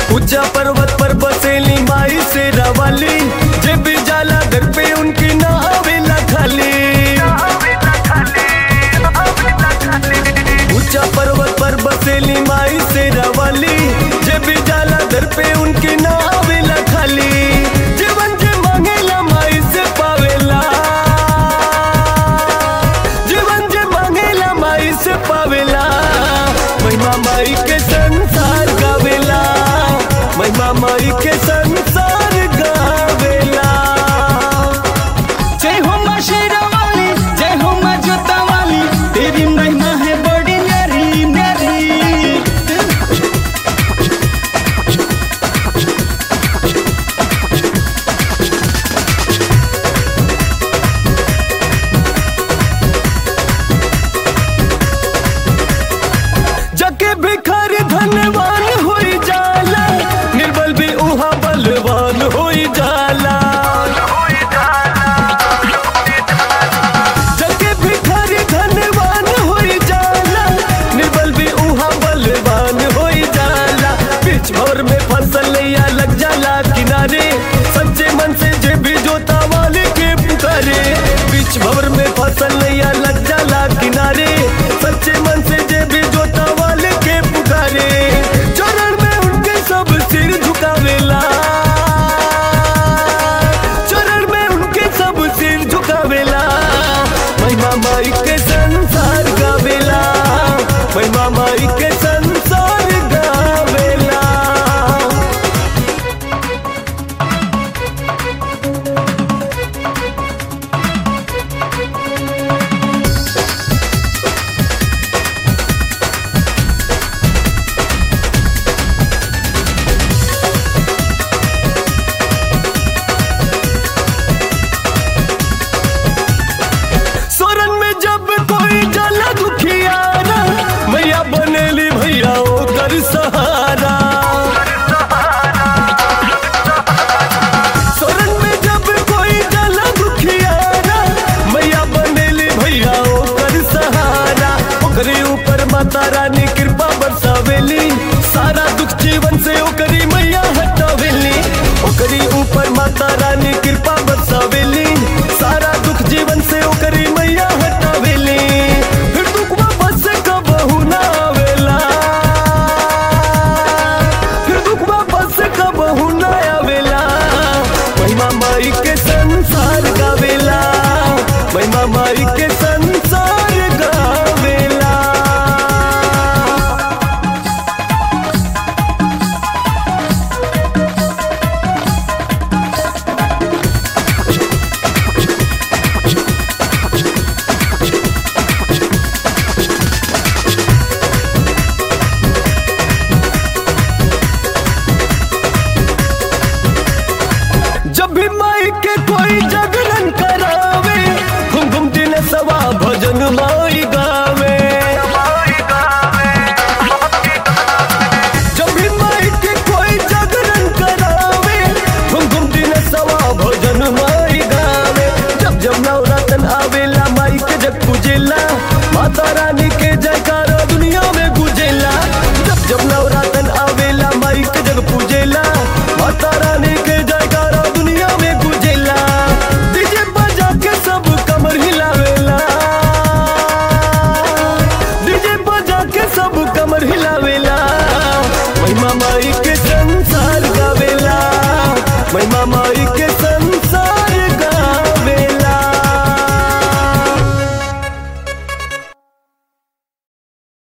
ऊंचा पर्वत पर बसेली माई से रवाली जे भी जाला घर पे उनकी ना आवेला खाली ऊंचा पर्वत पर बसेली माई से रवाली जे भी जाला घर पे उनकी ना आवेला खाली जीवन जे मांगेला माई से पावेला जीवन जे मांगेला माई से पावेला महिमा माई के संसार गावेला महिमा माई के संसार गावेला जय हो माँ शेरावाली जय हो माँ जोतावाली तेरी महिमा है बड़ी न्यारी न्यारी जके भिखारी धनवान होई जाला निर्बल भी उहा बलवान होई जाला जके भिखारी धनवान होई जाला निर्बल भी उहा बलवान होई जाला बीच भवर में फसल या लग जाला किनारे सच्चे मन से जे भी जोता वाले के पुकारे बीच भवर में फसल या लग जाला किनारे सच्चे मन से जे भी जोता वाले के पुकारे चरण में उनके सब सिर झुकावेला चरण में उनके सब सिर झुकावेला महिमा माई के संसार गावेला महिमा माई के संसार गावेला सोरन में जब कोई जला दुखियारा मैया बनेली भैया ओकर सहारा सोरन में जब कोई जला दुखियारा मैया बनेली भैया ओकर सहारा ओकरे ऊपर माता रानी कृपा बरसावेली सारा दुख जीवन से ओकरी मैया हटावेली ओकरी ऊपर माता रानी कृपा बरसावेली सारा दुख जीवन से ओकरी मैया हटावेली फिर दुख वापस से कबहू ना आवेला फिर दुख वापस से कबहू ना आवेला महिमा माई के संसार गावेला महिमा माई के संसार गावेला जब भी माई के कोई जागरण करावे घुम घुम दिन सवा भजन माई गावे जब भी माई के कोई जागरण करावे घुम घुम दिन सवा भजन माई गावे जब जब नवरातन आवेला माई के जग पूजेला माता रानी के जयकारा दुनिया में गुजेला जब जब नवरातन आवेला माई के जग पूजेला माता रानी के जयकारा दुनिया में गुजेला डीजे बजा के सब कमर हिलावेला डीजे बजा के सब कमर हिलावेला महिमा माई के संसार गावेला महिमा माई के